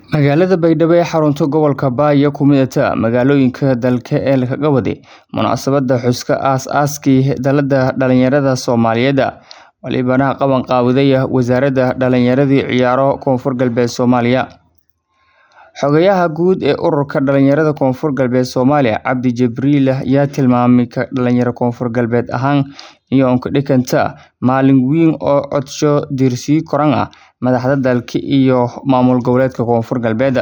Magaalada Baydhabo ee xarunta gobolka Baayo ku midata magaalooyinka dalka ee laga waday munaasabadda xuska aas-aaskii Dallada Dhalinyarada Soomaaliyeed walibana qaban qaawadaya Wasaaradda Dhalinyarada iyo Ciyaaro Koonfur Galbeed Soomaaliya. Xogayaha guud ee Ururka Dhalinyarada Koonfur Galbeed Soomaaliya Cabdi Jibriil ayaa tilmaamay ka dhalinyaro Koonfur Galbeed ahaan iyo ka dhiganta maalin weyn oo codsho diirsii koran ah madaxda dalka iyo maamul goboleedka Koonfur Galbeed.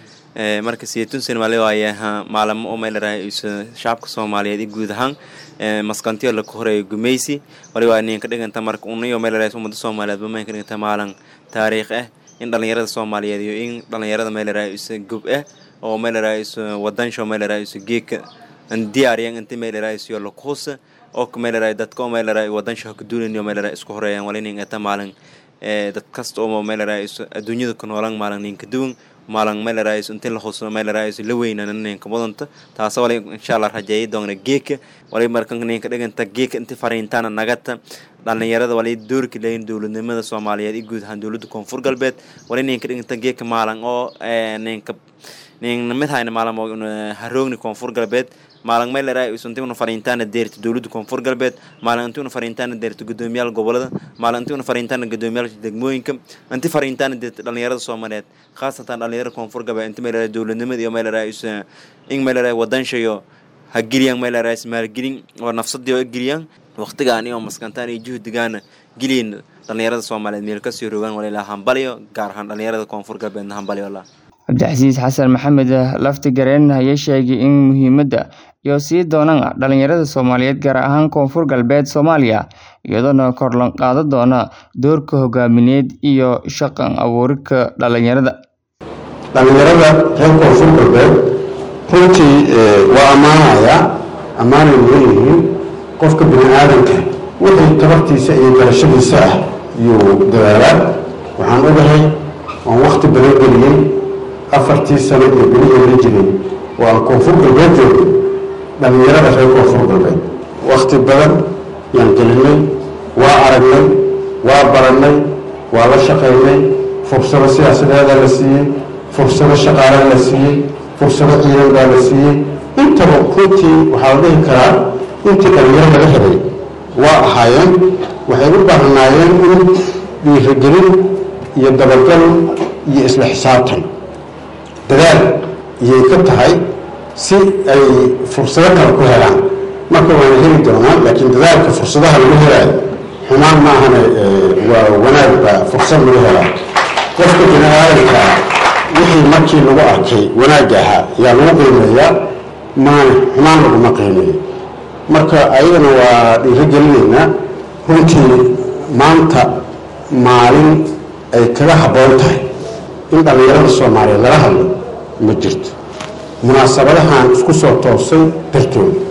marka sideetan sano wali waaye maalamo oo meel raay shacabka Soomaaliyeed guud ahaan maskantiyo la koray gumeysi wali waa inay ka dhiganta marka unayo meel raay ummadda Soomaaliyeed ma ka dhiganta maalin taariikh ah in dhalinyarada Soomaaliyeed iyo in dhalinyarada meel raay gub ah oo meel raay wadan sho meel raay geeka diyaariyeen inta meel raay iyo la kuusa oo meel raay dadka meel raay wadan sho ka duulinayo meel raay isku horeeyaan wali inay ta maalin dad kasta oo meel raay adduunyada ku noolaan maalin ninka duwan maalin meel raay inta la xuso meel raay la weynaan ninka mudanta taas wali insha Allah rajeeyay doona geeka wali markan ninka dhiganta geeka inta fariintaana nagata dhalinyarada wali doorka leeyin dowladnimada Soomaaliyeed iyo guud ahaan dowladda Koonfur Galbeed wali ninka dhiganta geeka maalin oo ninka nin mid hayna maalin oo haroogni Koonfur Galbeed maalin meel raay intii una fariintaana deerta dowladda Koonfur Galbeed maalin intii una fariintaana deerta gudoomiyaal gobolada maalin intii una fariintaana gudoomiyaal degmooyinka intii fariintaana deerta dhalinyarada Soomaaliyeed khaasatan dhalinyarada Koonfur Galbeed intii meel raay dowladnimada iyo meel raay in meel raay wadan shayo ha geliyaan meel raay maalgelin oo nafsadii oo geliyaan waqtigaan iyo maskantaan iyo juhdigaana geliyin dhalinyarada Soomaaliyeed meel ka sii rogaan wali la hambaliyo gaar ahaan dhalinyarada Koonfur Galbeed hambaliyo Allah cabdicasiis xasan maxamed laftigareen ayaa sheegay in muhiimadda iyo sii doonaan dhalinyarada Soomaaliyeed gaar ahaan Koonfur Galbeed Soomaaliya iyadoona kor loo qaadi doona doorka hogaamineed iyo shaqan abuurka dhalinyarada dhalinyarada reer Koonfur Galbeed runtii waa ammaanaya ammaanay leeyihiin qofka bini aadamka wixii tabartiisa iyo garashadiisa ah yuu dadaalaa waxaan ogahay waan waqti badan geliyey afartii sano iyo bilihii la jiray oo aan koonfur galbeed joogay dhalinyarada reer koonfur galbeed wakti badan yaan gelinay waa aragnay waa barannay waa la shaqaynay fursado siyaasadeeda la siiyey fursado shaqaale la siiyey fursado ciidan baa la siiyey intaba runtii waxaa la dhihi karaa intii dhalinyaro laga helay waa ahaayeen waxay u baahnaayeen in dhiirigelin iyo dabagal iyo isla xisaabtan dadaal iyay ka tahay si ay fursado kale ku helaan marka waana heli doonaan laakiin dadaalka fursadaha lagu helaayo xumaan ma ahana waa wanaag baa fursad lagu helaa qofka bini aadamka wixii markii lagu arkay wanaagga ahaa yaa lagu qiimeeyaa maana xumaan laguma qiimeeyo marka ayadana waa dhiirigelinaynaa runtii maanta maalin ay kaga habboon tahay in dhallinyarada soomaaliyeed lala hadlo ma jirto munaasabadahan isku soo toosay dartooda